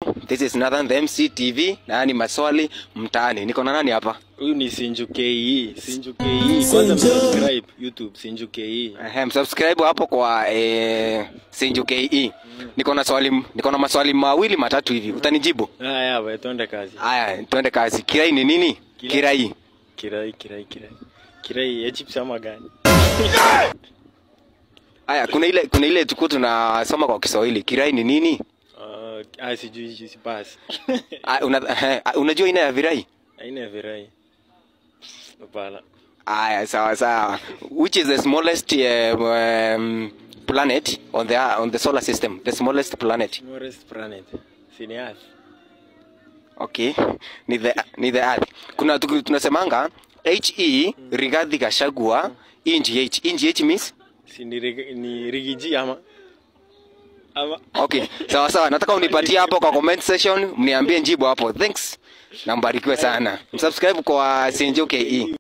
This is Nathan the MC TV na ni maswali mtaani. Niko na nani hapa? Huyu ni Sinju KE. Sinju KE. Kwanza subscribe YouTube Sinju KE. Ehe, subscribe hapo kwa eh, Sinju KE. Niko na swali niko na maswali mawili matatu hivi. Utanijibu? Haya, we twende kazi. Haya, twende kazi. Kirai ni nini? Kirai. Kirai, kirai, kirai. Kirai ya chips ama gani? Haya, kuna ile kuna ile tuko tunasoma kwa Kiswahili. Kirai ni nini? Uh, ah, sijui si basi. Ah, una, eh, unajua aina ya virai? Aina ya virai. Hapana. Aya, sawa sawa. Which is the smallest uh, um, planet on the on the solar system? The smallest planet. Smallest planet. Si ni Earth. Okay. Ni the ni the earth. Kuna tuku- tunasemanga HE Rigathi Gachagua inji H. Inji H means Si ni, rig- ni rigiji ama ama Okay. Sawa sawa. Nataka unipatie hapo kwa comment section, mniambie njibu hapo. Thanks. Na mbarikiwe sana. Msubscribe kwa Sinjo KE.